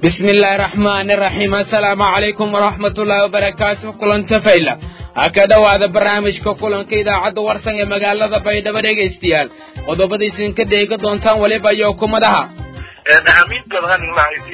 bismi illaahi raxmaani raxiim assalaamu calaykum waraxmatullaahi wabarakaatu kulanta fayla ha ka dhowaada barnaamijka kulanka idaacadda warsan ee magaalada baydhabo dhegaystayaal qodobadiisin ka dheega doontaan weliba iyo kumadaha ahamiid badan lahayd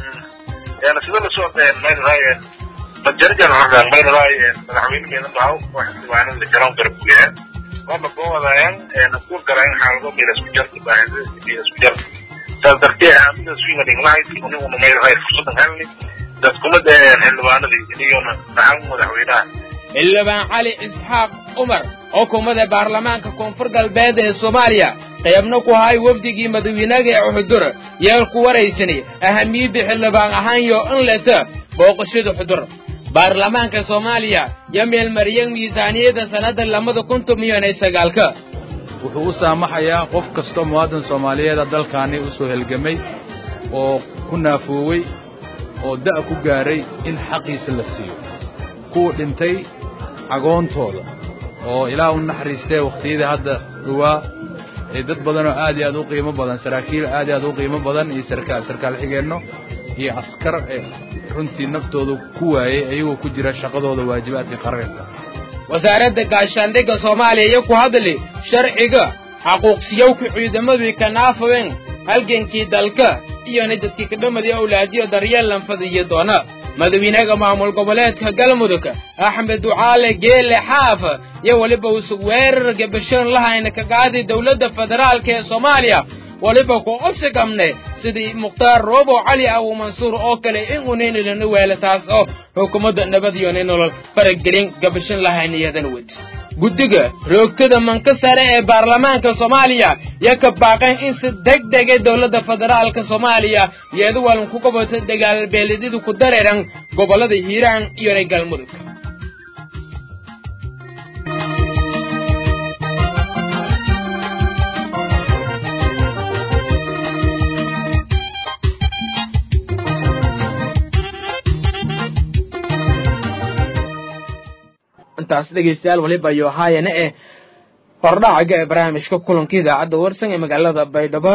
sida lasoo maynahay majarjan hordan maynahay madaxweynaheena dhaw wax diiwaanada garoon garbuya wama boodayaan ku garayn xaalado meel isku jarta baahida isku jarta saas dartee ahamida swinga dhiglahayd uniguna maynahay fursadan helni dadkumada xildhibaanadii inigona dhacan madaxweynaha xildhibaan cali isxaaq cumar xukuumadda baarlamaanka koonfur galbeed ee soomaaliya qaybna ku hay wafdigii madawiinaga ee xudur yeel ku waraysanay ahamiyadda xildhibaan ahaanyo in leta booqashada xudur baarlamaanka soomaaliya yo meelmariyay miisaaniyadda sannadda labada kun tomiyan iyo sagaalka wuxuu u saamaxayaa qof kastoo muwaadin soomaaliyeeda dalkaani u soo helgamay oo ku naafoowey oo da' ku gaaray in xaqiisa la siiyo kuwa dhintay cagoontooda oo ilaah u naxariistee wakhtiyadii hadda dhowaa ee dad badanoo aad iyo aad u qiimo badan saraakiil aad iyo aad u qiimo badan iyo sarkaal sarkaal xigeenno iyo askar ee runtii naftooda ku waayey ayagoo ku jira shaqadooda waajibaadka qaranka wasaaradda gaashaandhigga soomaaliya iyo ku hadli sharciga xaquuqsiyowka ciidamadii ka naafaween halgankii dalka iyona dadkii kadhamadiyo awlaadiyo daryeel lanfadiyo doona madawiinaga maamul goboleedka galmudug axmed ducaale geele xaaf iyo weliba usug weerar gabashoon lahayna kagaadi dowladda federaalka ee soomaaliya weliba ku obsigamne sidii mukhtaar roobo cali abu mansuur oo kale in uninilana weela taas oo xukuumadda nabadiyona nolol faragelin gabashan lahayn iyadan wed guddiga roogtada manka sare ee baarlamaanka soomaaliya yo ka baaqeen in si deg dege dowladda federaalka soomaaliya iyadu walan ku goboto dagaalbeelidyadu ku dareeran gobollada hiiraan iyona galmudug intaas dhegaystayaal waliba iyo haayana eh hordhacaga ee barnaamijka kulanka idaacadda warsan ee magaalada baydhabo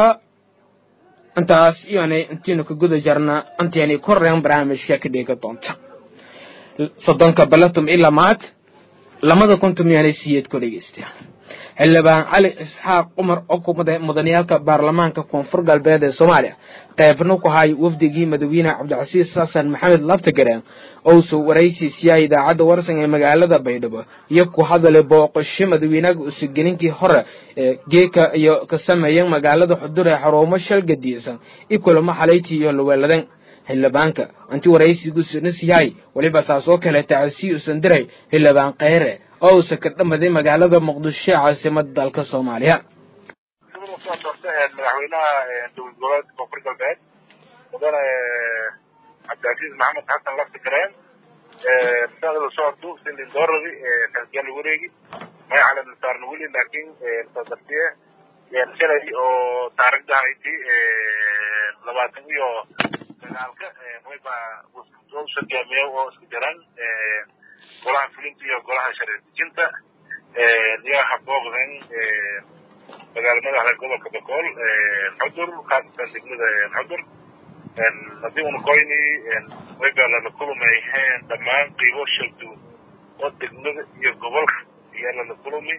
intaas iyona intiinu ka guda jarna intaynay koreen barnaamijka ka dheega doonta soddonka balatum ilaa maad lamada kuntum yaanay siyeed ku dhegaystayaal xildhibaan cali isxaaq cumar oo kumada mudaniyaalka baarlamaanka koonfur galbeed ee soomaaliya qaybna ku hay wafdigii madawiine cabdicasiis xasan maxamed laftagareen ousoo waraysiisiyaa idaacadda warsan ee magaalada baydhabo iyo ku hadalay booqasho madawiinaga usugelinkii hore ee geeka iyo ka sameeyeen magaalada xudur ee xaruumo shalgadiisan i kulamo xalayti iyo laweeladan xildhibaanka intii waraysigusnas yahay weliba saas oo kale tacasii usan diray xildhibaan kheyre oo uusa ka dhamaday magaalada muqdisho ee caasimada dalka soomaaliya soo doorta madaxweynaha dowlad goboleedka koonfur galbeed mudane cabdilcasiis maxamed xasan laftigareen sada lasoo horto sindin dooradi kalkiyaal wareegi magacale nasaarna weli laakiin soo dartiye shalay oo taarikhda hayti labaatan iyo sagaalka wayba hogaamiye oo isku jiraan golaha fulinta iyo golaha sharci dejinta iyo habooqdan magaala madaxda gobolka bakool xudur khaasatan degmada xudur haddii una koyni wayba lala kulumay dhammaan qiibo shagdu oo degmada iyo gobolka ayaa lala kulumi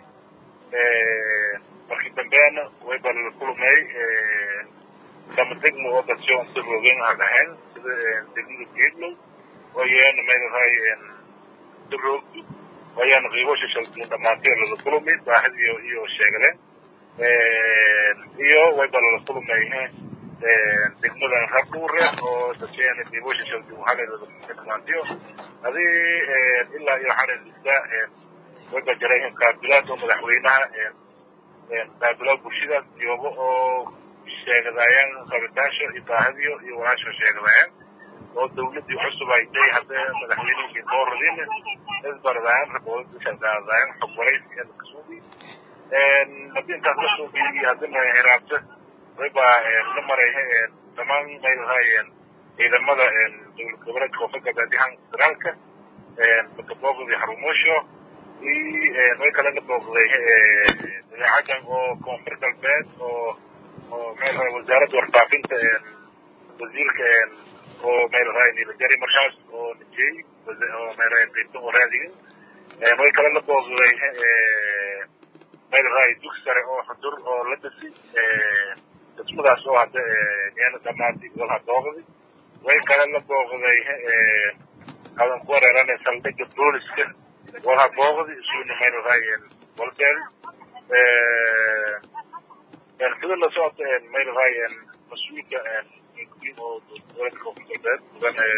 markii dambeena wayba lala kulumay kama degmo oo dasyo inta roogeen ha dhahayn sida degmada geedlow wayaana maynahay roogdu wayaana qiibosha shalduun dhammaantee lala kulumi baahid iyo iyo sheegleen iyo wayba lala kulumay degmadan rabdhuure oo dadkeena qiibosha shalduun xalay lala kulmay dhammaantiyo adii ilaa iyo xalay lista wayba jiray qaabilaad oo madaxweynaha qaabilaad bulshadaas joogo oo sheegadaayaan rabitaasho iyo baahadiyo iyo walaasho sheegadaayaan oo dawladdii cusub ay day hadda madaxweynihii dooradin isbaradaayan raboodashaqaadaayan xog waraysi ee lakasuubi haddii intaas la suubiyi haddina hiraabta wayba la maray dhammaan maylahay ciidamada dowlad goboleedka koonfur galbeed yahan federaalka maka booqday xarumoosho way kale la booqday dabeecadan oo koonfur galbeed oo oo meel wasaaradda warfaafinta wasiirka oo meel raay nila jari markaas oo nijey oo meel raay beeton oo raadigan way kale la booqday meel raay dug sare oo xudur oo la dhasi dhismadaas oo hadda iyana dhamaatay walha booqday way kale la booqday adan ku wereeranay saldhigga booliska walha booqday isuuna meel raay walbeel sida la socota meel raay mas-uulka oo dowladda koonfur galbeed mudane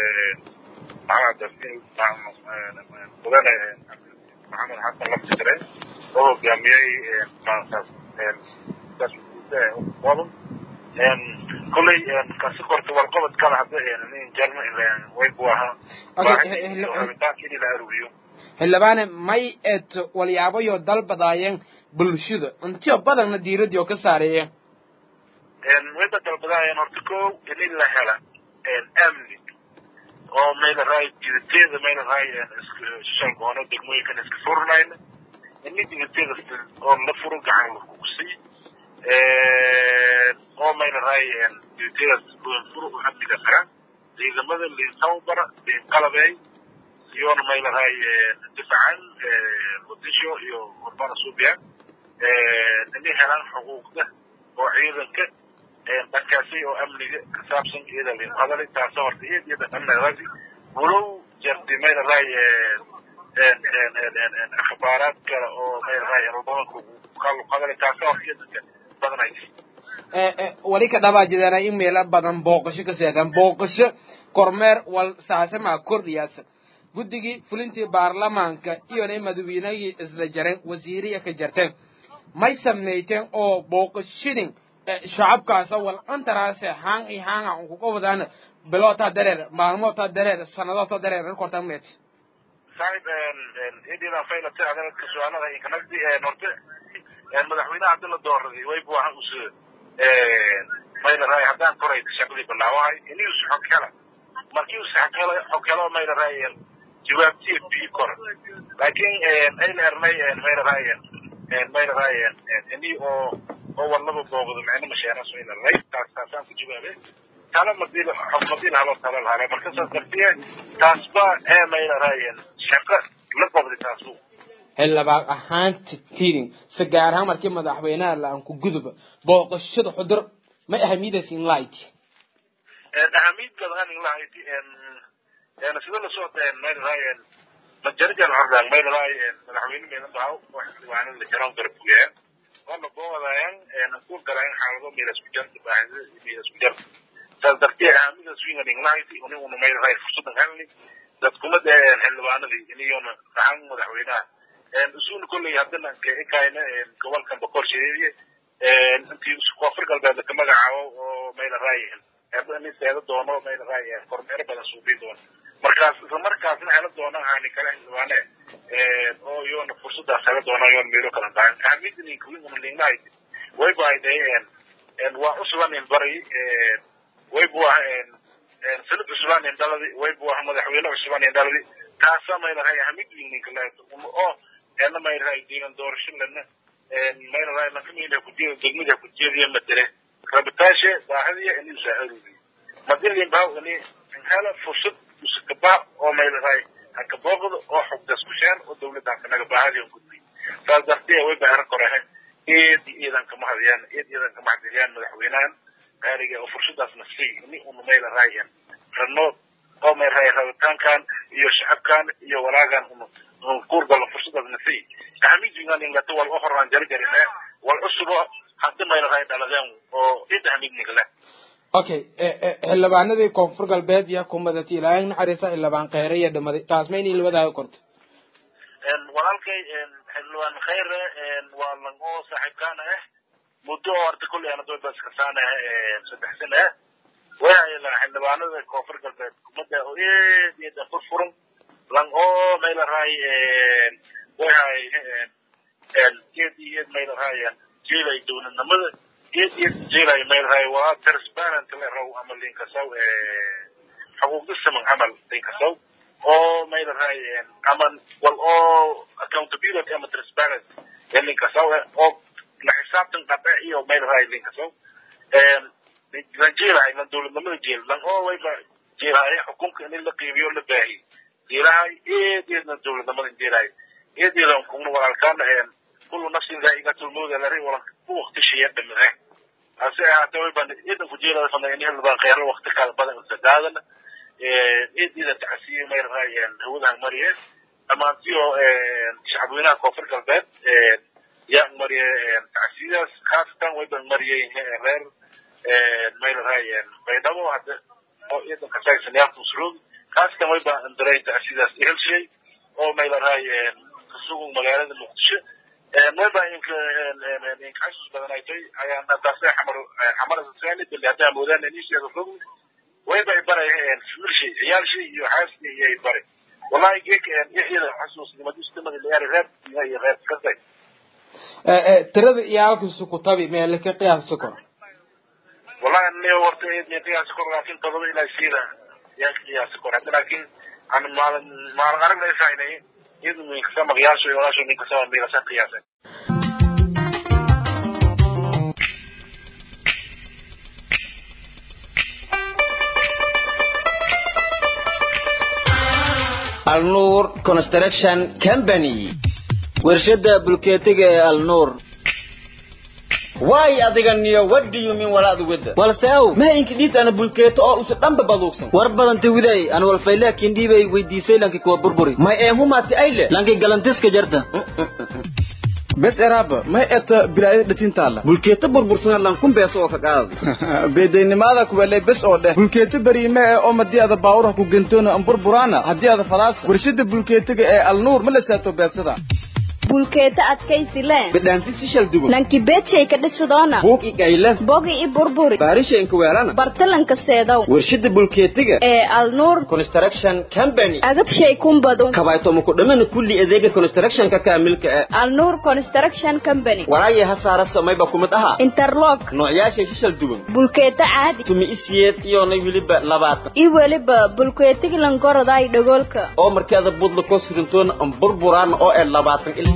maxamed mudane maxamed xasan laftigare oo hogaamiyey maantaas qodan kolley kasi korta warqabad kala hadda nin jarma way bu ahaa rabitaanka in la aruuriyo xildhibaane may et walyaabayo dalbadaayeen bulshada intiyo badanna diiradii oo ka saareeyeen wayba dalbadaayeen horta ko in la hela amni oo mayla raay jidateeda mayla raay shalgoono degmooyinkan iska furnayna ini jidateeda oo la furo gacan lakugu sii oo mayla raay jidateedaas furo u amniga xiran ciidamada liin tababara liin qalabeey iyoona mayla raay difacan muqdisho iyo urbana suubiya inay helaan xuquuqda oo ciidanka dhankaasi oo amniga ka saabsan iyada liin hadalay taasa horta iyad iyada amnigadaasi walow jarti mayla raay akhbaaraad kale oo mayla raay badanku kalu hadalay taasa horta iyadanka badanay wali ka dhabaajidana in meelo badan booqasho ka seedan booqasho kormeer wal saasama kordhiyaasa guddigii fulintii baarlamaanka iyona madaweynagii isla jareen wasiiriya ka jarteen may samayteen oo booqashadin shacabkaasa wal antaraase haan i haanga un kuga wadaan bilootaa dareer maalmootaa dareer sanadootaa dareer kortaa meet saaxib ididan faylate adalka su-aalada inkanagdi horte madaxweynaha hadii la dooraday way bu ahan us mayla raay haddaan koray shaqadii bilaawahay inuu xog hela markii uu xog helo xog helo mayla raay jawaabtiya bii kora laakiin ayla ernay mayla raay mayla raay ini oo oo walaba booqdo macna masheena soo ila lay taas taasaan ku jawaabe tala madil xog madil halo tala halo marka saas dartiye taasba ee mayla raay shaqa la qabdi taasu xildhibaan ahaanta tirin si gaar ahaan markii madaxweynaha la-aan ku guduba booqashada xudur ma ahamiyadaysin light ahamiyad badan in light sida la socda mayl raayen majarjan hordaan mayl raayen madaxweyne meedan baa wax xildhibaanada la jaroon garbuuyeen oo la boodayaan ku galaan xaalado meel isku jarta baahida meel isku jarta saas darteed ahamiyada swinga in light uni una mayl raay fursadan helni dadkuma dee xildhibaanadii iniyona gacan madaxweynaha usuul kolley haddana kayna gobolkan boqor sheeye intii koonfur galbeed ka magacaabo oo mayla raayihin nin seeda doono mayla raayi kormeero badan suubi doono markaas isla markaasna hela doona aani kale xildhibaane oo iyoona fursadaas hela doona iyoona meelo kala dahan ahamidni kulingamalingnahay way baayday waa cusubanin bari way bu ah sanad cusubanin dhaladi way bu ah madaxweyne cusubanin dhaladi taasa mayla raayi ahamid lingninkale oo ena mayrahay deegan doorasho lana mayrahay nakamila kujeeda degmada kujeediya madere rabitaashe baahadiya ini usaaharuudi madilin baa ini hela fursad usikaba oo mayrahay haka booqda oo xogdas kusheen oo dawladda kanaga baahadiya gudbay saas dartee way baaran korahe eed iidan kama hadiyaan eed iidan kama hadiyaan madaxweynahan qaaliga oo fursadaasna sii ini una mayrahay rano oo mayrahay rabitaankan iyo shacabkan iyo walaagan una kuurgala fursadaasna sii ahamidigan ingata wal ohoraan jarjarine wal cusubo hadda maylahay dhaladeen oo id ahamidniga leh okay xildhibaanadii koonfur galbeed yaa ku madatay ilaahay naxariisa xildhibaan kheyre iyo dhamaday taas ma inay labadaaga korto walaalkay xildhibaan kheyre waa lan oo saaxiibkaana ah muddo oo horta kolley ana doy baskasaana saddex sana ah way hayla xildhibaanada koonfur galbeed umada oo eed eeda furfuran lang oo mayla raay way hay eed eed mayla raayaan jeelay dowladnimada eed eed jeelay mayla raay waa transparent le raw ama linkasaw xuquuqda siman camal linkasaw oo mayla raay ama wal oo accountability ama transparent linkasaw oo la xisaabtan qabe iyo mayla raay linkasaw lan jeelay lan dowladnimada jeel lan oo wayba jeelahay xukunka in la qiibiyo la baahiy jeelahay eedeedna dowladnimada jeelahay eedeedan kuna walaalkaana kullu nafsin daa'iqatul mawt la rin walan ku waqti shiya dhamade hase ahaatee way baan eedan ku jeelada fana in hel baan khayro waqti kala badan sadaadan eedeeda tacsiye may raayeen hawadaha mariye dhammaantiyo shacabweynaha koonfur galbeed yaa mariye tacsiyadas khaasatan way baan mariyey reer may raayeen baydhabo hadda oo eedan ka saaysan yaa kusroog khaasatan way baan daray tacsiyadas ihelshay oo may raayeen kasugun magaalada muqdisho mayba inka inkaxasus badan ay tahay ayaan daase xamar xamarada saani bali haddaa moodaan inisheeda fog wayba ay barayeen wiilshay ciyaalshay iyo xaaskii iyo ay baray wallahi geek iyada xasuusnimadustamada liyaari reer iyo reer kasay tirada iyaalkiisu ku tabi meele ka qiyaasi karo wallahi ni horta eedni qiyaasi karo laakin todoba ilaa siida yaan qiyaasi karo hadda laakin aan maalin maalin arag laysaynay iyadu ninkasa maqyaasho iyo walaasho ninkasaba miilasa qiyaasay alnuur construction company warshada bulkeetiga ee alnuur waay adiga niyo what do you mean walaad wada walse aw ma inki dhiid ana bulkeeto oo usa dhanba baduugsan war badanta widay an walfaylaakin dhiibay weydiisay lanki kuwa burburi may eehumaati ayle lanki galantiska jarta bes eraaba may eta bilaayada dhatintaala bulkeeto burbursana lankun beeso oo ka qaadada beedaynimaada kuwale bes oo dheh bulkeeto beriime ee oo madii ada baawuraha ku gentoona an burburaana haddii ada fadaasa warshada bulkeetiga ee alnuur ma la saato beedsada bulkeeta adkaysi le bidhaanti si shal duwan nanki beedshay ka dhisidoona buug i gayle bogi i burburi baarisha inka weelana bartalanka seedow warshada bulkeetiga ee alnuur construction company agabshay kumbadu kabaytomo ku dhamana kulli adeega constructionka kaamilka ee alnuur construction company waraaya ha saara samayba kumid ahaa interlock noocyaashay si shal duwan bulkeeta caadi tumi isiyeed iyona weliba labaatan i weliba bulkeetigilankorodaay dhagoolka oo markeeda budla koo sidantoona an burburaana oo ee labaatan il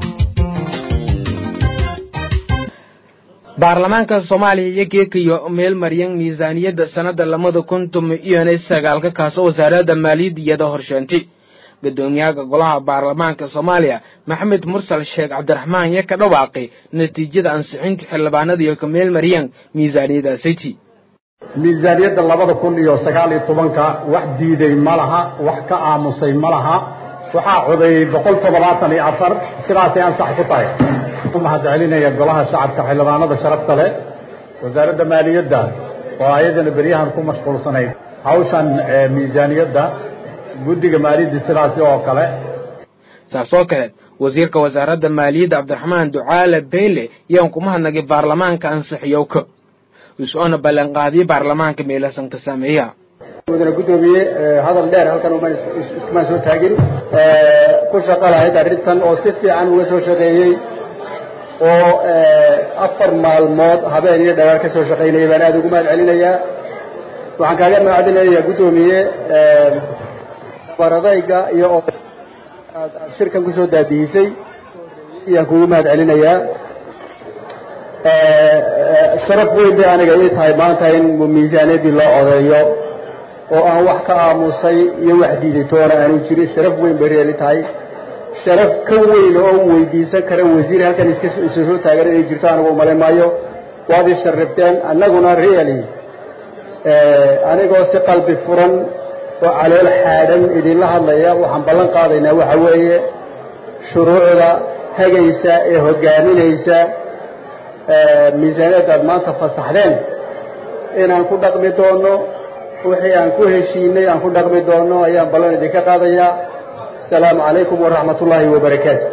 baarlamaanka soomaaliya iyo geekayo meel maryan miisaaniyadda sannada labada kun tumi iyona sagaalka kaasoo wasaaradda maaliyadiyada horsheentay guddoomiyaha golaha baarlamaanka soomaaliya maxamed mursal sheekh cabdiraxmaan iyo ka dhawaaqay natiijada ansixinta xildhibaanada iyo ka meel maryan miisaaniyadaasiti miisaaniyadda labada kun iyo sagaal iyo tobanka wax diiday ma laha wax ka aamusay ma laha waxaa codeeyey boqol toddobaatan iyo afar sidaasay ansax ku tahay mahad celinaya golaha shacabka xildhibaanada sharafta leh wasaaradda maaliyadda oo ayadana beryahan ku mashquulsanayd hawshan miisaaniyadda guddiga maaliyadda sidaasi oo kale saas oo kale wasiirka wasaaradda maaliyadda cabdiraxmaan ducaale beyle yaan ku mahadnagay baarlamaanka ansixiyowka is-oona ballanqaadiyey baarlamaanka meelasan ka sameeya mudane guddoomiye hadal dheer halkan umaan soo taagin ku shaqo lahayd arrintan oo si fiican uga soo shaqeeyey oo afar maalmood habeen iyo dhawaar ka soo shaqaynayay baan aada ugu mahad celinayaa waxaan kaaga mahad celinayaa guddoomiye baradayga iyo oo aad shirkan kusoo daadihisay ayaan kugu mahad celinayaa sharaf weyn bay aniga ii tahay maanta in miisaaniyadii loo odeeyo oo aan wax ka aamusay iyo wax diiday toona aanu jirin sharaf weyn bay reeli tahay sharaf ka weyn oo u weydiisan kara wasiir halkan iska isa soo taagan inay jirto anigu umalayn maayo waad ii sharrifteen annaguna really anigoo si qalbi furan oo calool xaadhan idinla hadlaya waxaan ballan qaadaynaa waxa weeye shuruucda hagaysa ee hogaaminaysa miisaaniyadda aad maanta fasaxdeen inaan ku dhaqmi doono wixii aan ku heshiinay aan ku dhaqmi doono ayaan ballan idinka qaadayaa asalaamu calaykum waraxmat ullaahi wabarakaatu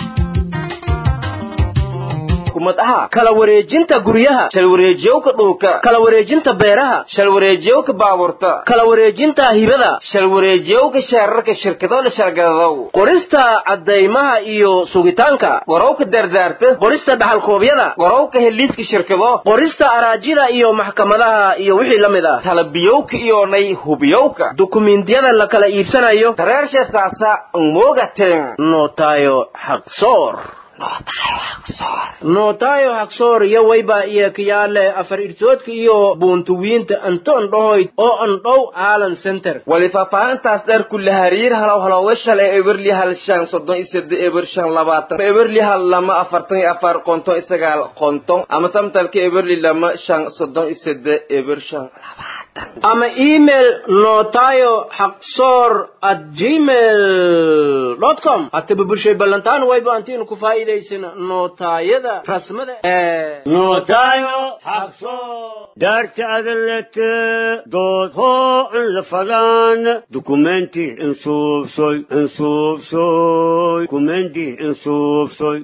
kumadaha kala wareejinta guryaha shal wareejiyowka dhulka kala wareejinta beeraha shal wareejiyowka baabuurta kala wareejinta hibada shal wareejiyowka sheerarka shirkado la shargadadow qorista caddaymaha iyo sugitaanka gorowka dardaarta qorista dhaxalkoobyada gorowka heliiska shirkado qorista araajida iyo maxkamadaha iyo wixii la mid ah talabiyowka iyo nay hubiyowka dukumiintiyada la kala iibsanayo dareersha saasa moogaten notayo xaqsoor nootayo hagsoor iyo wayba iyo kiyaale afar irtoodka iyo buuntuwiinta antoon dhahoyd oo an dhow aalan center wali faahfaahintaas dheer kulle hariir halow halowga shalay eberli hal shan soddon iyo sede eber shan labaatan eberli hal lama afartan iyo afar konton iyo sagaal konton ama samtalka eberli lama shan soddon iyo sede eber shan labaatan ama email notayo haqsoor at gmail dot com hataba bulshay ballantaan wayba antiinu ku faa'iidaysana nootaayada rasmada ee nootayo haqso daarta adalete dood hoo in la fadaan dukumenti insuubsoy insuubsoy dukumenti insuubsoy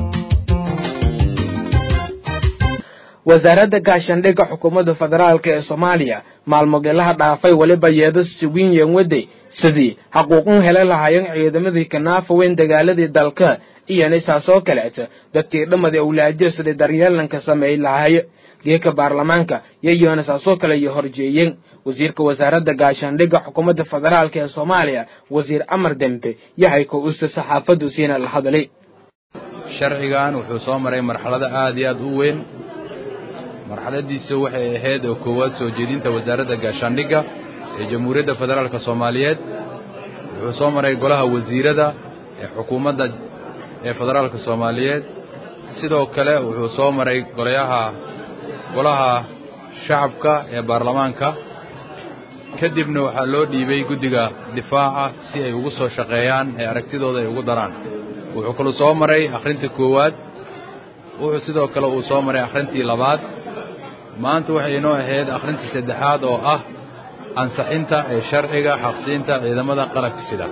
wasaaradda gaashaandhigga xukuumadda federaalk ee soomaaliya maalmogeelaha dhaafay weliba yeedo siwiin yenwade sidii xaquuqun hele lahaayeen ciidamadii kanaafa weyn dagaaladii dalka iyona saasoo kaleeta dadkii dhamadi awlaadiyo sidii daryeelanka sameey lahaayo geeka baarlamaanka yayoona saasoo kale iyo horjeeyeen wasiirka wasaaradda gaashaandhigga xukuumadda federaalk ee soomaaliya wasiir amar dembe yahay ko usta saxaafaddu siina la hadlay sharcigan wuxuu soo maray marxalado aad iyo aad u weyn marxaladiisa waxay ahayd oo koowaad soo jeedinta wasaaradda gaashaandhigga ee jamhuuriyadda federaalka soomaaliyeed wuxuu soo maray golaha wasiirada ee xukuumadda ee federaalka soomaaliyeed sidoo kale wuxuu soo maray golayaha golaha shacabka ee baarlamaanka kadibna waxaa loo dhiibay guddiga difaaca si ay ugu soo shaqeeyaan ee aragtidooda ay ugu daraan wuxuu kaluu soo maray akhrinta koowaad wuxuu sidoo kale uu soo maray akhrintii labaad maanta waxay inoo ahayd akhrintii saddexaad oo ah ansaxinta ee sharciga xaqsiinta ciidamada qalabka sida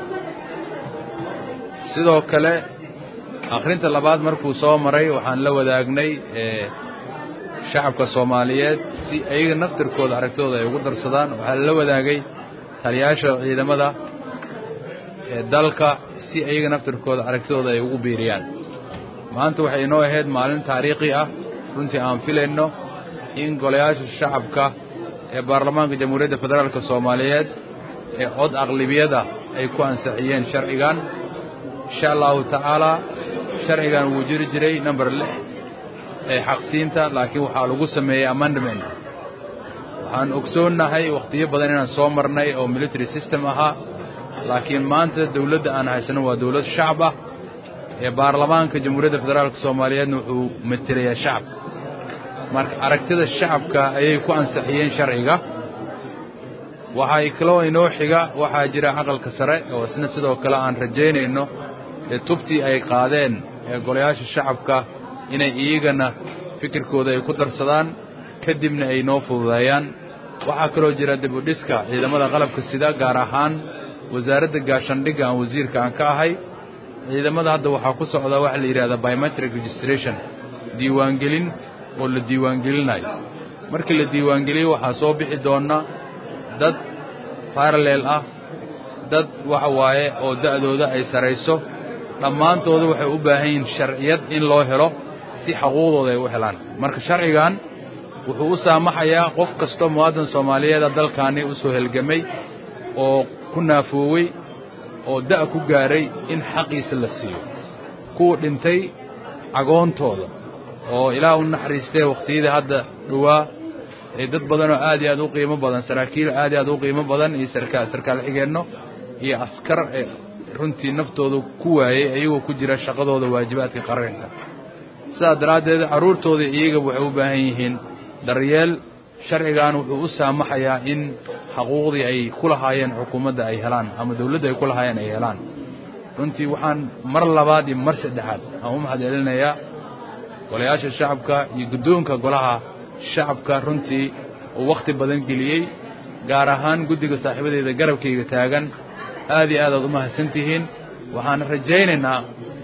sidoo kale akhrinta labaad markuu soo maray waxaan la wadaagnay shacabka soomaaliyeed si ayaga naftirkooda aragtidooda ay ugu darsadaan waxaa la wadaagay taliyaasha ciidamada ee dalka si ayaga naftirkooda aragtidooda ay ugu biiriyaan maanta waxay inoo ahayd maalin taariikhi ah runtii aan filayno in golayaasha shacabka ee baarlamaanka jamhuuriyadda federaalka soomaaliyeed ee cod aqlibiyada ay ku ansixiyeen sharcigan insha allahu tacaalaa sharcigan wuu jiri jiray number lix ee xaqsiinta laakiin waxaa lagu sameeyey amendment waxaan ogsoonnahay wakhtiyo badan inaan soo marnay oo military system ahaa laakiin maanta dawladda aan haysano waa dawlad shacab ah ee baarlamaanka jamhuuriyadda federaalka soomaaliyeedna wuxuu matelayaa shacabka marka aragtida shacabka ayay ku ansixiyeen sharciga waxaa kaloo inoo xiga waxaa jira aqalka sare oo isna sidoo kale aan rajaynayno ee tubtii ay qaadeen ee golayaasha shacabka inay iyagana fikirkooda ay ku darsadaan kadibna ay noo fududeeyaan waxaa kaloo jira dib u dhiska ciidamada qalabka sida gaar ahaan wasaaradda gaashaandhigga aan wasiirka aan ka ahay ciidamada hadda waxaa ku socda waxa la yidhahdaa biometric registration diiwaangelin oo la diiwaangelinayo markii la diiwaangeliyo waxaa soo bixi doona dad paralel ah dad waxa waaye oo da'dooda ay sarayso dhammaantooda waxay u baahan yihiin sharciyad in loo helo si xaquuqdooda ay u helaan marka sharcigan wuxuu u saamaxayaa qof kastoo muwaadan soomaaliyeeda dalkaani u soo helgamay oo ku naafoowey oo da' ku gaaray in xaqiisa la siiyo kuwa dhintay cagoontooda oo ilaah u naxariistee wakhtiyadii hadda dhowaa ee dad badanoo aad iyo aad u qiimo badan saraakiil aad iyo aad u qiimo badan iyo sarkaa sarkaal xigeenno iyo askar ee runtii naftooda ku waayey iyagoo ku jira shaqadooda waajibaadka qaranka sidaas daraaddeed carruurtooda iyaga waxay u baahan yihiin daryeel sharcigan wuxuu u saamaxayaa in xaquuqdii ay ku lahaayeen xukuumadda ay helaan ama dawladda ay ku lahaayeen ay helaan runtii waxaan mar labaad iyo mar saddexaad aan u mahad celinayaa golayaasha shacabka iyo guddoonka golaha shacabka runtii uu wakhti badan geliyey gaar ahaan guddiga saaxiibadeeda garabkayga taagan aad iyo aad aad u mahadsan tihiin waxaan rajaynaynaa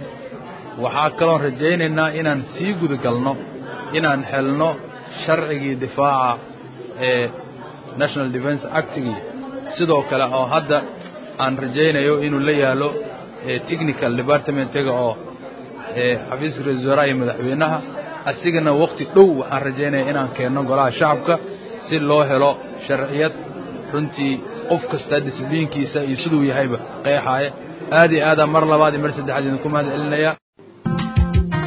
waxaa kaloon rajaynaynaa inaan sii gudagalno inaan helno sharcigii difaaca ee national defense actigii sidoo kale oo hadda aan rajaynayo inuu la yaalo technical departmentiga oo xafiiska ra-isul wasaaraha iyo madaxweynaha asigana wakhti dhow waxaan rajaynaya inaan keenno golaha shacabka si loo helo sharciyad runtii qof kasta disbliinkiisa iyo siduu yahayba qeexaaya aad iyo aadaan mar labaad iyo mar saddexaad idinku mahad celinaya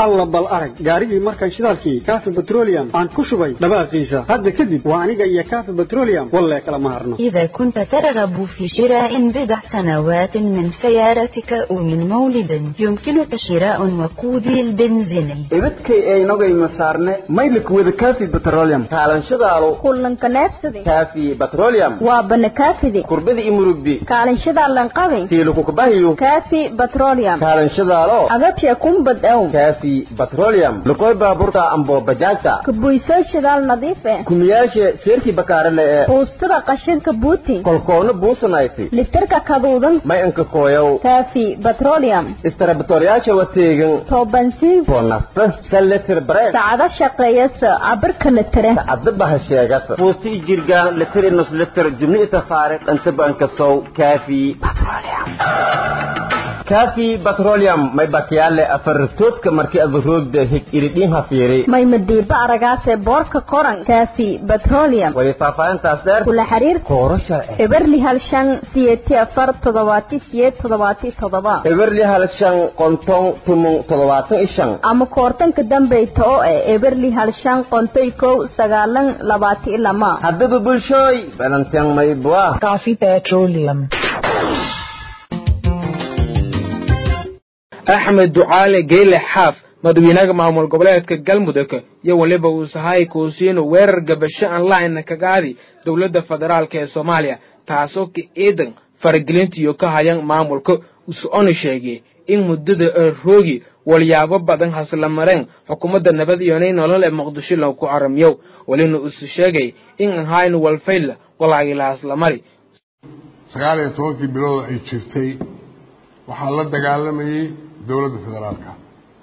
alla bal arag gaarigii markaan shidaalkii kaafi petroleum aan ku shubay dhawaaqiisa hadda kadib waa aniga iyo kaafi petroleum walle kala ma harno إذا كنت ترغب في شراء بضع سنوات من سيارتك أو من مولد يمكنك شراء وقود البنزين ibadkay aynogay masaarne maylik wada kaafi petroleum kaalanshadaalo kullanka neefsade kaafi petroleum waa bana kaafide kurbada i murugdi kaalinshada lanqabe tiilukukubahiyo kaafi petroleum kaalanshadaalo agabsha kumbad ow kaafi petroleum lukoy baaburta ambo bajaajta kabuysoo shidaal nadiif eh kumiyaashe seerkii bakaarele ee buustada qashinka buuti kolkoona buusanayti litirka kaduudan may anka kooyow kaafi petroleum istarabatoryaasha wateegan toobansiin foo nafta saletir bareed sacado shaqeeyasa cabirka litire sacadaba ha sheegasa fuusti i jirgaan litir i nus litir jubni itafaariq intaba ankasow kaafi petroleum kaafi petroleum may bakiyaale afartoodka markii adaroogda hig iridhiin hafiiri may madiiba aragaase boorka qoran kaafi petroleum wali faahfaahintaas dheer kula xiriir kooro sharci eberli hal shan siyeeti afar toddobaati siyeed toddobaati toddoba eberli hal shan qonton tumun toddobaatan i shan ama koortanka dambeyta oo eh eberli hal shan qontoy kow sagaalan labaati i lama haddaba bulshooy balanteen maybua كافي بتروليوم axmed ducaale geyle xaaf madaxweynaha maamul goboleedka galmudug iyo weliba uu sahay kuusiinu weerar gabasho aan la-ayna kagaadi dowladda federaalk ee soomaaliya taasoo ka eedan faragelintiiyo ka hayan maamulka us-ona sheegay in muddada roogi walyaabo badan hasla mareen xukuumadda nabad iyonay nolol ee muqdisho lagu caramiyow welina usu sheegay in ahaynu walfayla walaagila haslamari sagaal iyo tobankii bilooda ay jirtay waxaa la dagaalamayey dowladda federaalka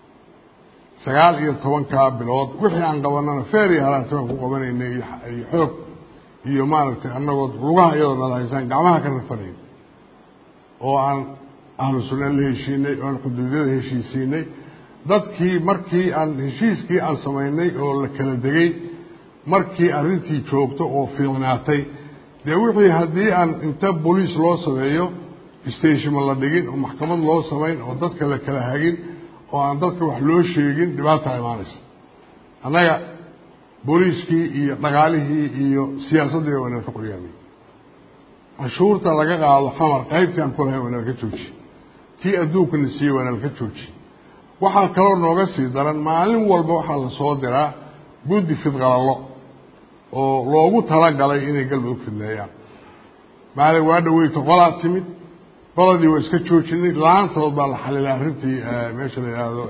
sagaal iyo tobankaa bilood wixii aan qabanana feer iyo haraanti baan ku qabanaynay iyo xoog iyo maaragtay annagoo lugaha iyadoo nala haysaan gacmaha ka rafanayn oo aan ahlu sunna la heshiinay oo aan xuduudyada heshiisiinay dadkii markii aan heshiiskii aan samaynay oo la kala degay markii arrintii joogto oo fiicnaatay dee wixii haddii aan inta boliis loo sameeyo stashima la dhigin oo maxkamad loo samayn oo dadka la kala hagin oo aan dadka wax loo sheegin dhibaata imaanaysa annaga booliiskii iyo dhaqaalihii iyo siyaasaddii waa inaan ka qoryaamay canshuurta laga qaado xamar qaybtii aan ku lahayn waa inaan ka jooji tii adduunkana siiyey waa inaan ka jooji waxaa kaloo nooga sii daran maalin walba waxaa la soo diraa guddi fidqalallo oo loogu talagalay inay galmudug fidleeyaan maalin waa dhaweyta qolaa timid qoladii waa iska joojinay la-aantood baa la xalilay arrintii meesha la yidhaahdo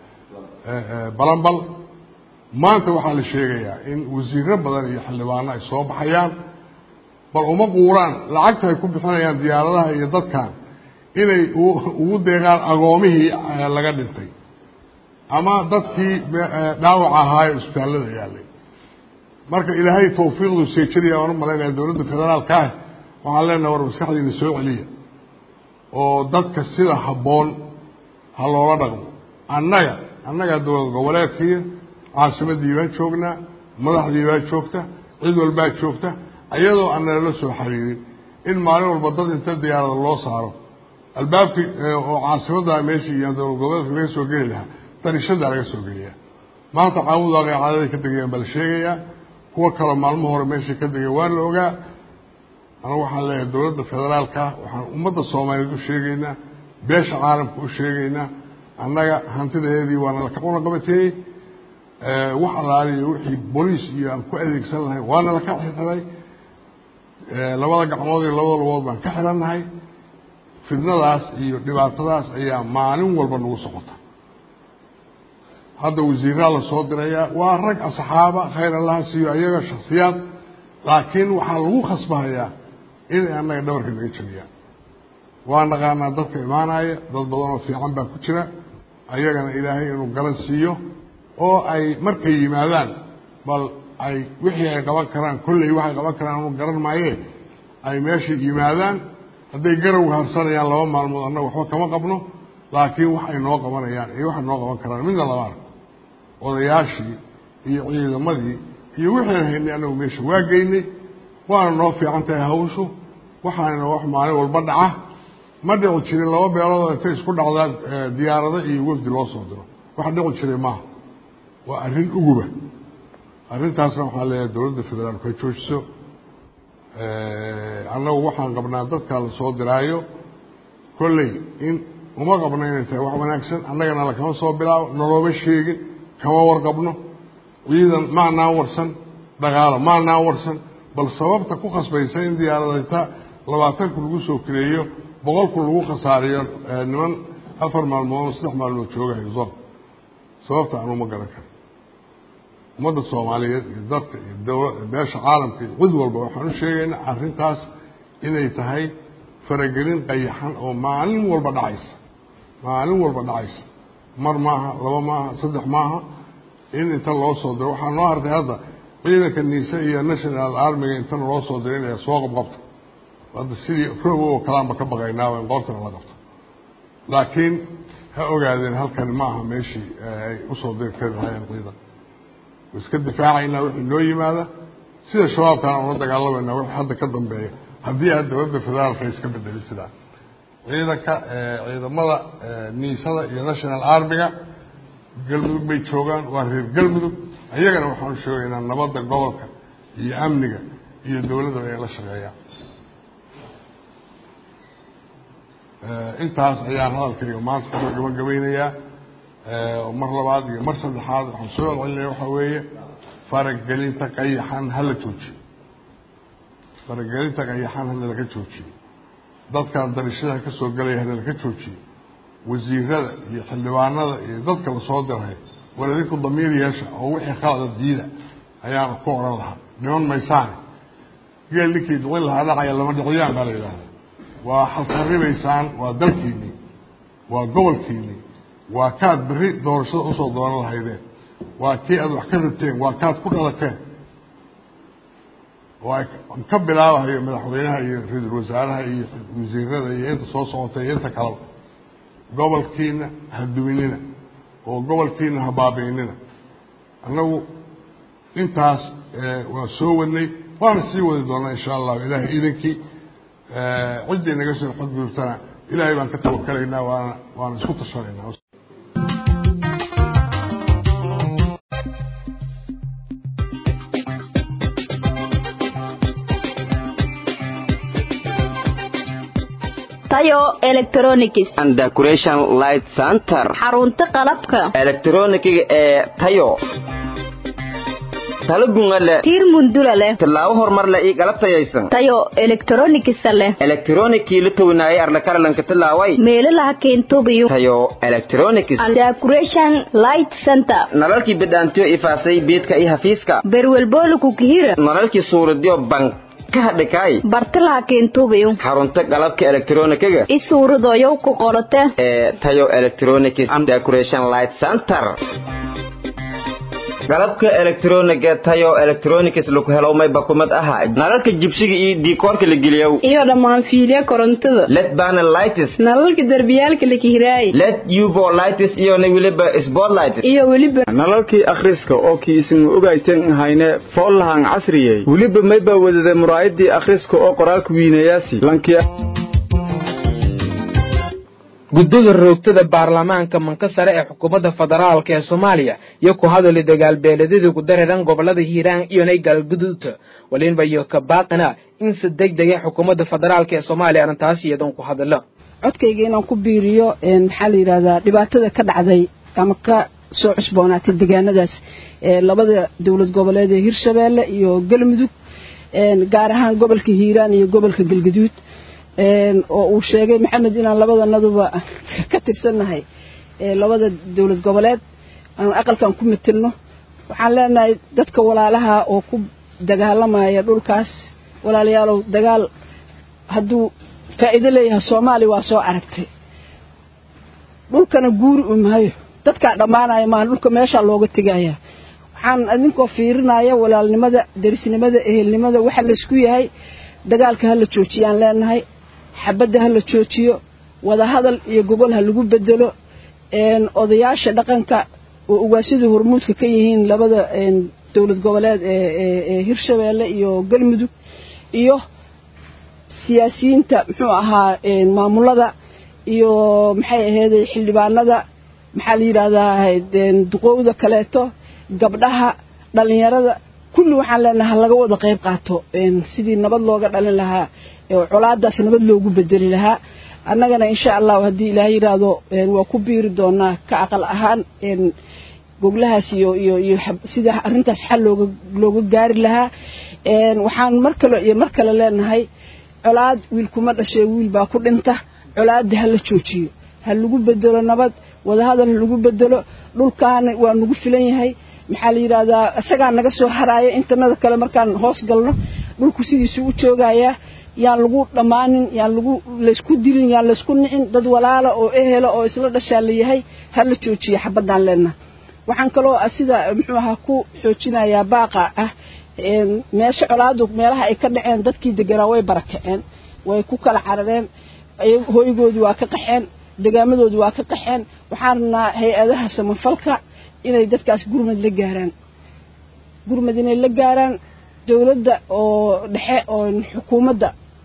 balambal maanta waxaa la sheegayaa in wasiiro badan iyo xildhibaano ay soo baxayaan bal uma quuraan lacagta ay ku bixinayaan diyaaradaha iyo dadkan inay ugu deeqaan agoomihii laga dhintay ama dadkii dhaawac ahaayo isbitaallada yaalay marka ilaahay tawfiiqdu seejinaya waan u malaynaya dowladda federaalka ah waxaan leenaha war maskaxdiina soo celiya oo dadka sida habboon ha loola dhaqmo annaga annagaa dowlad goboleedkiiya caasimaddii baan joognaa madaxdii baa joogta cid walbaa joogta iyadoo aan nalala soo xiriirin in maalin walba dad inta diyaarada loo saaro albaabkii oo caasimadda meeshii iyo dowlad goboleedka laga soo geli lahaa darishada laga soo geliyaa maanta caabudaaqay caadaday ka degayaan baa la sheegayaa kuwo kaloo maalmo hore meeshay ka degay waa la ogaa anagu waxaan leeyahay dowladda federaalka waxaan ummadda soomaaliyeed u sheegaynaa beesha caalamka u sheegaynaa annaga hantidaeedii waana laka qunaqabateeyey wax allaaliyo wixii boliis iyo aan ku adeegsan lahay waana laka xirxiray labada gacmood iyo labada lugood baan ka xirannahay fidnadaas iyo dhibaatadaas ayaa maalin walba nagu socota hadda wasiiraa la soo dirayaa waa rag asxaaba khayr allaha siiyo ayaga shaksiyaad laakiin waxaa lagu khasbahayaa inay annaga dhabarka naga jabiyaan waa naqaanaa dadka imaanaya dad badan oo fiican baa ku jira ayagana ilaahay inuu garan siiyo oo ay markay yimaadaan bal ay wixii ay qaban karaan kolley waxay qaban karaan anu garan maayee ay meesha yimaadaan hadday garawga harsanayaan laba maalmood annaga waxba kama qabno laakiin wax ay noo qabanayaan iyo waxay noo qaban karaan midna lama arko odayaashii iyo ciidamadii iyo wixian haynay annagu meesha waa geynay waana noo fiican tahay hawshu waxaana wax maalin walba dhaca ma dhici jirin laba beeloodoo intay isku dhacdaan diyaarado iyo wafdi loo soo diro wax dhici jiray maaha waa arrin uguba arrintaasna waxaan leeyahay dowladda federaalku ha joojiso annagu waxaan qabnaa dadkaa la soo diraayo kolley in uma qabno inay tahay wax wanaagsan annagana lakama soo bilaabo noloma sheegin kama warqabno ciidan maanaan warsan dhaqaalo maanaan warsan bal sababta ku khasbaysa in diyaaradayta labaatanku lagu soo kireeyo boqolku lagu khasaariyo niman afar maalmood saddex maalmood joogayo zon sababta aan uma garan karo ummadda soomaaliyeed iyo dadka iyo dowla beesha caalamka iyo cid walba waxaan u sheegaynaa arrintaas inay tahay faragelin qayaxan oo maalin walba dhacaysa maalin walba dhacaysa mar maaha laba maaha saddex maaha in inta loo soo diro waxaa noo hartay hadda ciidanka niise iyo national armiga inta loo soo diro inay soo qabqabto hadda sidii roobo oo kalaanba ka baqaynaaba in qoortana la qabto laakiin ha ogaadeen halkani ma aha meeshii ay usoo dirtay lahaayeen ciidan iska difaacaynaa wixii noo yimaada sida shabaabkaan ula dagaalamayna wixii hadda ka dambeeya haddii aad dowladda federaalka iska bedeli sidaa ciidanka ciidamada niisada iyo national armiga galmudug bay joogaan waa reer galmudug ayagana waxaan u sheegaynaa nabadda gobolka iyo amniga iyo dowladdaba inay la shaqeeyaan intaas ayaan hadalkayga maanta kusoo gabagabaynayaa mar labaad iyo mar saddexaad waxaan soo celcelinaya waxaa weeye faragelinta qayaxan hala joojiyo faragelinta qayaxan hana laga joojiyo dadkan darishadaha ka soo gelaya hana laga joojiyo wasiirada iyo xildhibaanada iyo dadka lasoo diray war idinku damiir yeesha oo wixii khalada diida ayaanu ku odhan lahaa niman maysaane geel ninkii dhicin lahaa dhacaya lama dhiciyaan baa la yidhaahda waa xalqaribaysaan waa dalkiinii waa gobolkiinii waa kaad berri doorashada usoo dooran lahaydeen waa kii aad wax ka rabteen waa kaad ku dhalateen oo aan ka bilaabahayo madaxweynaha iyo ra-iisul wasaaraha iyo wasiirada iyo inta soo socotay iyo inta kaleba gobolkiina ha duminina oo gobolkiina ha baabi'inina annagu intaas waa soo wadnay waana sii wadi doonaa insha allahu ilaahay iidankii ciddii naga soo xadgudubtana ilaahay baan ka tawakalaynaa waana waana isku tashanaynaa tayo electronics and decoration light center xarunta qalabka elektronikiga ee tayo talo gunga leh tiir mundula leh tallaabo horumar leh iyo galab tayaysan tayo electronics leh elektronikii la townaayay arlakaralanka tallaaway meelaha keentobiyo tayo electronics and decoration light center nalalkii bidhaantiyo ifaasay beedka iyo hafiiska berwelbooluku kihira nalalkii suuradiyo bank ka hadhikaay bartalaha keentubiyo xarunta qalabka elektronikiga i suuradoyow ku qorote ee tayo electronics and decoration light center qalabka elektroniga tayo electronics lagu helo may bakumad aha nalalka jibsiga iyo diikoorka la geliyow iyo dhammaan fiilya korontada led panel lights nalalka derbiyaalka la kihiraay led uvo lights iyo na weliba spotlights iyo weliba nalalkii akhriska oo kii isin ogayteen hayne foollahan casriyey weliba mayba wadada muraayadii akhriska oo qoraalka wiinayaasi lankiya guddida roogtada baarlamaanka manka sare ee xukuumadda federaalka ee soomaaliya iyo ku hadali dagaalbeeladadii ku dareeran gobolada hiiraan iyonay galguduudta walinba iyo ka baaqina in si deg dega xukuumadda federaalka ee soomaaliya arrintaas iyadoon ku hadalo codkayga inaan ku biiriyo maxaa la yidhahdaa dhibaatada ka dhacday ama ka soo cusboonaatay deegaanadaas ee labada dowlad goboleed ee hirshabeelle iyo galmudug gaar ahaan gobolka hiiraan iyo gobolka galguduud oo uu sheegay maxamed inaan labadanaduba ka tirsannahay labada dowlad goboleed aan aqalkan ku metelno waxaan leenahay dadka walaalaha oo ku dagaalamaya dhulkaas walaalayaalow dagaal hadduu faa'iido leeyahay soomaaliya waa soo aragtay dhulkana guuri u maayo dadkaa dhammaanaya maa dhulka meeshaa looga tegaya waxaan idinkoo fiirinaya walaalnimada derisnimada ehelnimada waxa laysku yahay dagaalka ha la joojiyaan leenahay xabadda ha la joojiyo wadahadal iyo gobol ha lagu bedelo odayaasha dhaqanka oo ugaasyadu hormuudka ka yihiin labada dowlad goboleed ee hirshabeelle iyo galmudug iyo siyaasiyiinta muxuu ahaa maamulada iyo maxay aheeday xildhibaanada maxaa la yidhaahdaa duqowda kaleeto gabdhaha dhalinyarada kulli waxaan leenahay laga wada qayb qaato sidii nabad looga dhalin lahaa colaadaas nabad loogu bedeli lahaa annagana insha allahu haddii ilaahay yidhaahdo waa ku biiri doonaa ka aqal ahaan goglahaas iyo iyo iyo sida arrintaas xal looga looga gaari lahaa waxaan mar kale iyo mar kale leenahay colaad wiil kuma dhashay wiil baa ku dhinta colaadda ha la joojiyo ha lagu bedelo nabad wadahadal ha lagu bedelo dhulkaana waa nagu filan yahay maxaa la yidhaahdaa isagaa naga soo haraaya intanada kale markaan hoos galno dhulku sidiisuu u joogayaa yaan lagu dhammaanin yaan lagu laysku dilin yaan laysku nicin dad walaala oo ehela oo isla dhashaa la yahay ha la joojiyo xabaddaan leenaha waxaan kaloo sida muxuu ahaa ku xoojinayaa baaqa ah meesha colaadu meelaha ay ka dhaceen dadkii deganaa way barakaceen way ku kala carareen hoygoodii waa ka qaxeen degaamadoodii waa ka qaxeen waxaan rabnaa hay-adaha samafalka inay dadkaas gurmad la gaaraan gurmad inay la gaaraan dowladda oo dhexe oo xukuumadda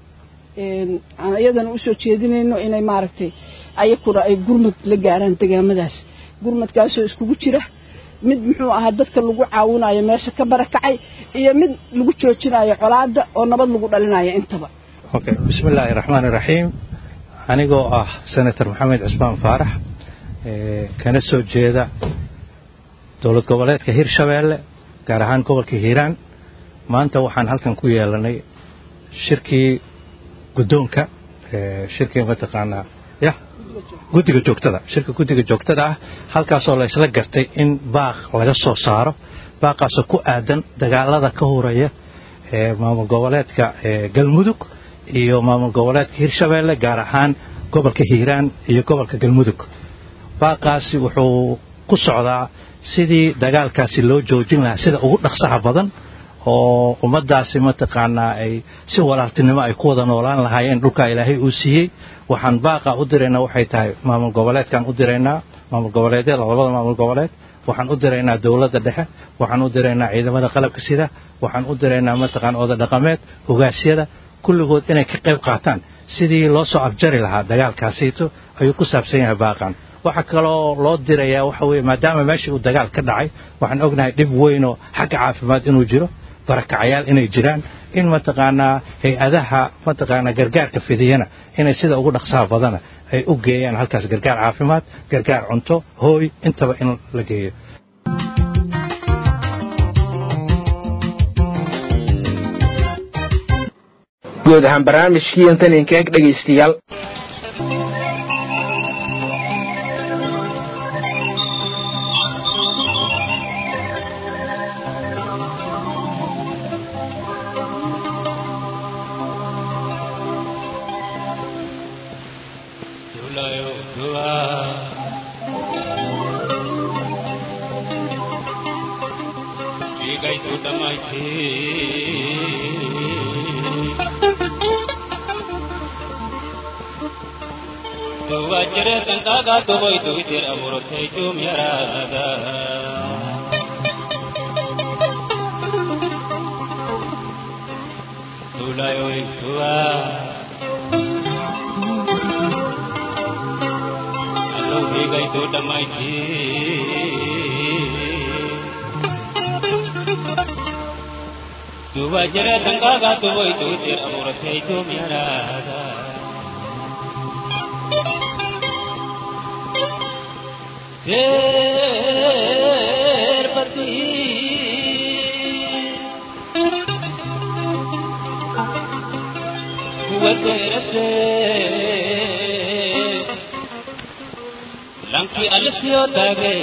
aan iyadana usoo jeedinayno inay maaragtay ayakuna ay gurmad la gaaraan degaamadaas gurmadkaasoo iskugu jira mid muxuu ahaa dadka lagu caawinayo meesha ka barakacay iyo mid lagu joojinayo colaada oo nabad lagu dhalinayo intaba okay bismi illaahi raxmaani raxiim anigoo ah senator maxamed cismaan faarax kana soo jeeda dowlad goboleedka hirshabeelle gaar ahaan gobolka hiiraan maanta waxaan halkan ku yeelanay shirkii guddoonka shirkii mataqaanaa ya guddiga joogtada shirka guddiga joogtada ah halkaasoo la isla gartay in baaq laga soo saaro baaqaasoo ku aadan dagaalada ka horaya ee maamul goboleedka galmudug iyo maamul goboleedka hirshabeelle gaar ahaan gobolka hiiraan iyo gobolka galmudug baaqaasi wuxuu ku socdaa sidii dagaalkaasi loo joojin lahaa sida ugu dhaqsaha badan oo ummaddaasi mataqaanaa ay si walaaltinimo ay ku wada noolaan lahaayeen dhulkaa ilaahay uu siiyey waxaan baaqa u diraynaa waxay tahay maamul goboleedkaan u diraynaa maamul goboleedyada labada maamul goboleed waxaan u diraynaa dowladda dhexe waxaan u diraynaa ciidamada qalabka sida waxaan u diraynaa mataqaana oda dhaqameed hogaasyada kulligood inay ka qayb qaataan sidii loo soo afjari lahaa dagaalkaasiito ayuu ku saabsan yahay baaqan waxaa kaloo loo dirayaa waxa weye maadaama meeshii uu dagaal ka dhacay waxaan ognahay dhib weynoo xagga caafimaad inuu jiro barakacayaal inay jiraan in mataqaanaa hay-adaha mataqaanaa gargaarka fidiyana inay sida ugu dhaqsaha badana ay u geeyaan halkaas gargaar caafimaad gargaar cunto hooy intaba in la geeyo guud ahaan barnaamijkii intan idinka eg dhegaystayaal Tuvoy tu vitir amor te tu mirada Tu la yo tua Alo hi gai tu damai thi Tu vajra tanga ga tu voi tu vitir amor te tu mirada ser pati Kuwaterase Langki alasyo tage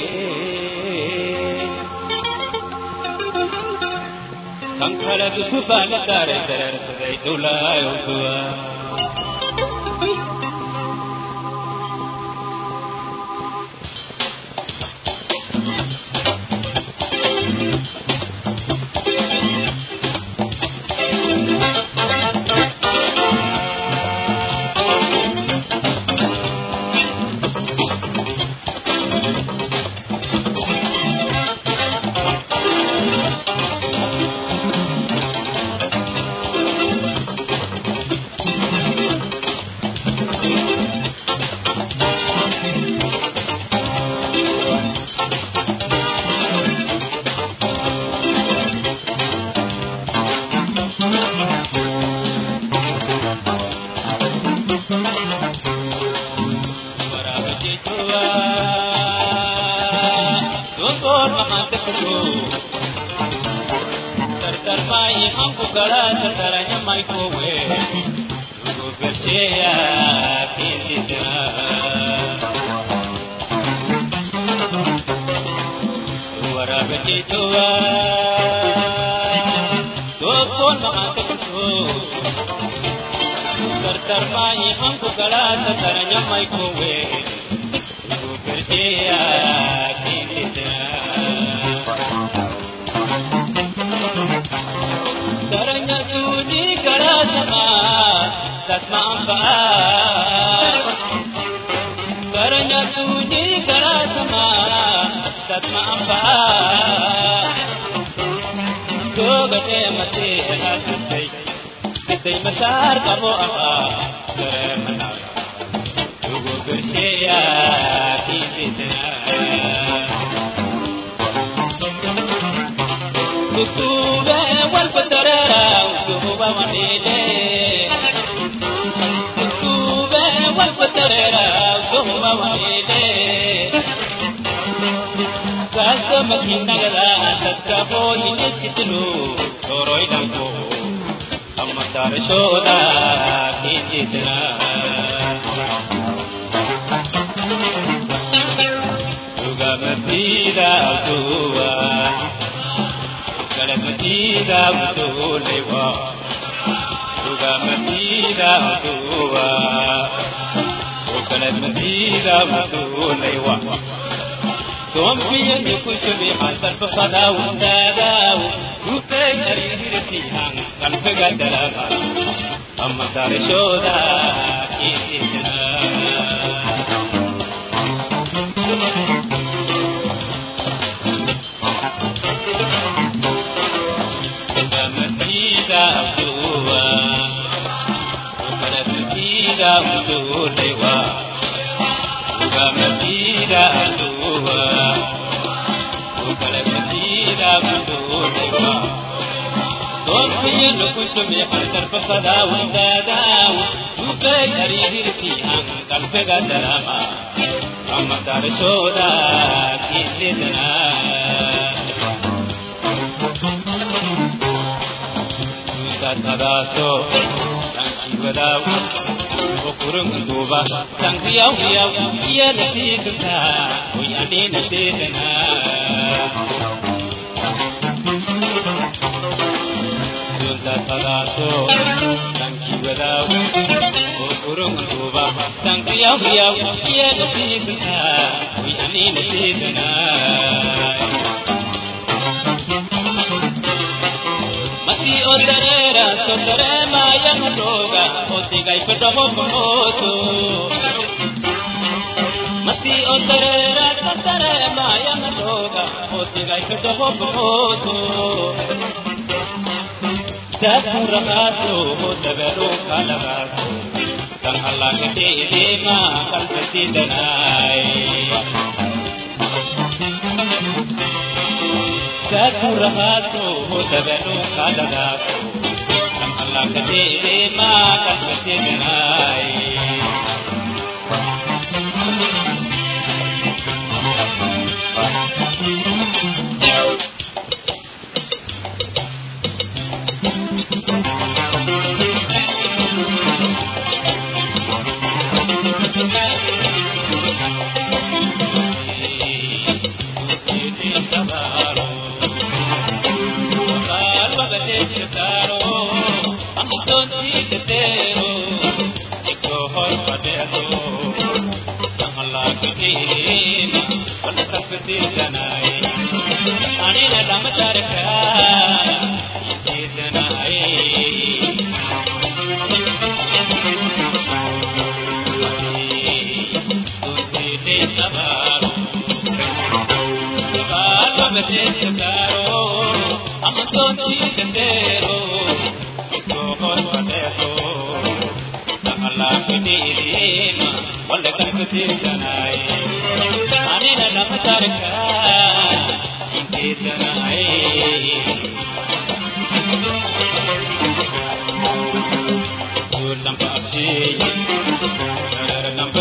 Sankhala dusubala tare tare tare dulayo tua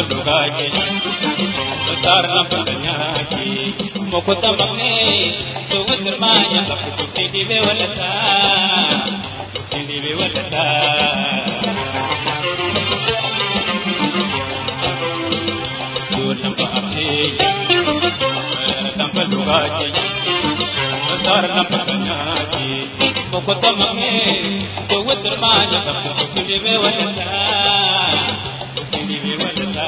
lugaje Sar na paganyaki Mokuta magne Tuwa termanya Kapu tukindi be walata Tukindi be walata Tuwa nampa apne Nampa lugaje Sar na paganyaki Mokuta magne Tuwa termanya Kapu tukindi be walata Tukindi be walata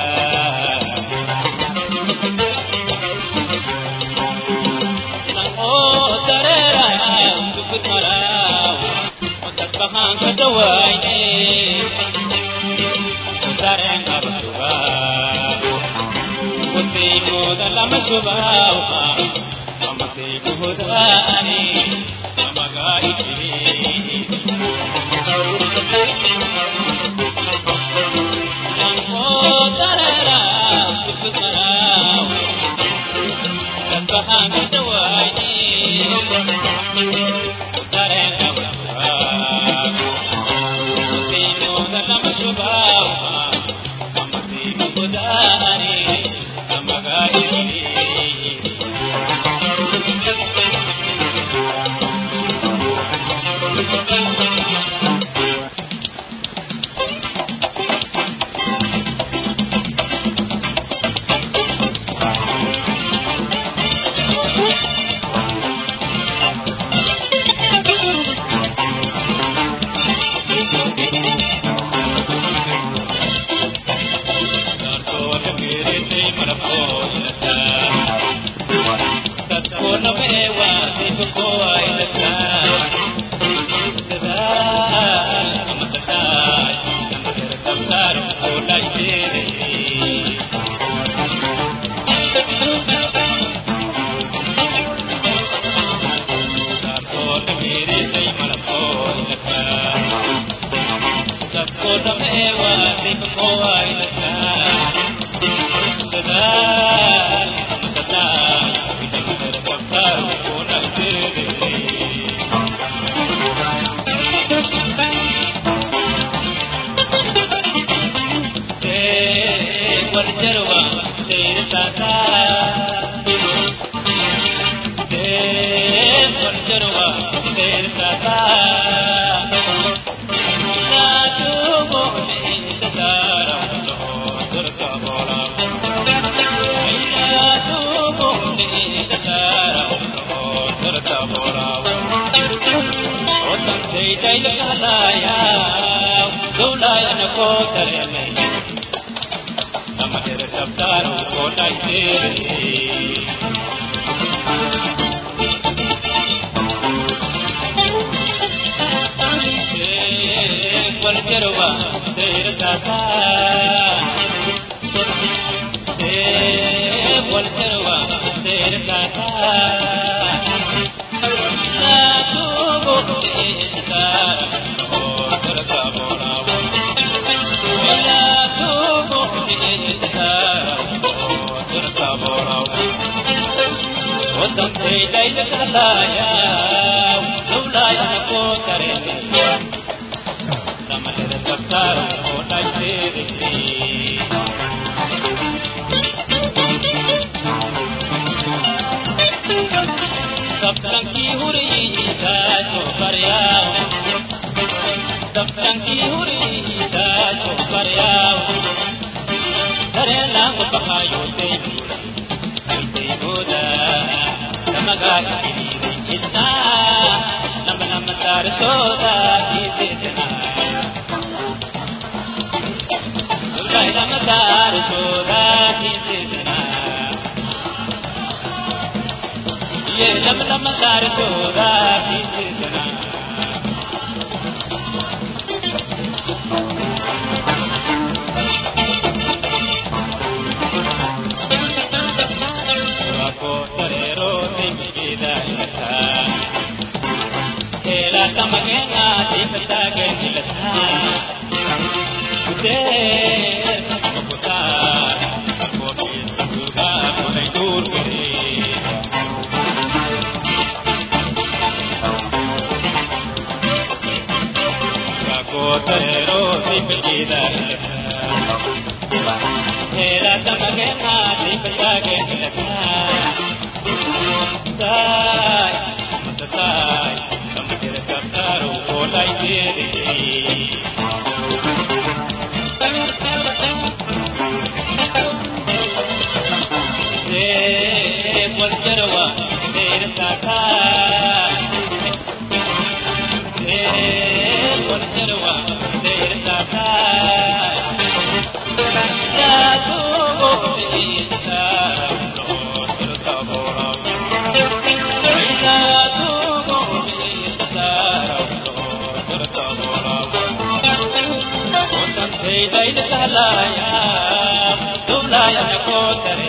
Baila sahlaya, dublaya na ko tare.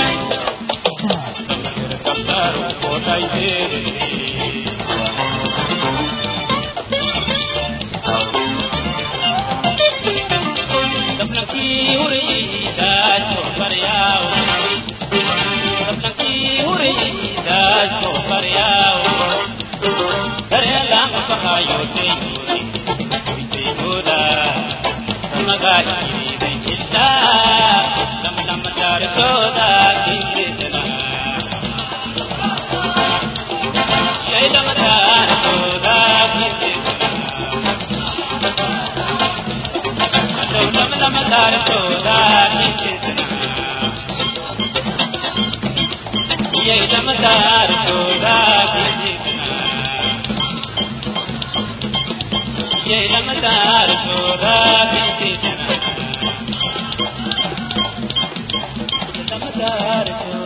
Kaptaru ko tai tere. Sapna ki uri da so paryao. Sapna ki uri da so paryao. Kare lam pahayo te yuri. Te yura. Samagari de illa. Lam lam dar soda kisna. Jai lam dar soda kisna. Lam lam dar soda kisna. Jai lam dar soda kisna. Jai lam dar soda kisna. Lam dar soda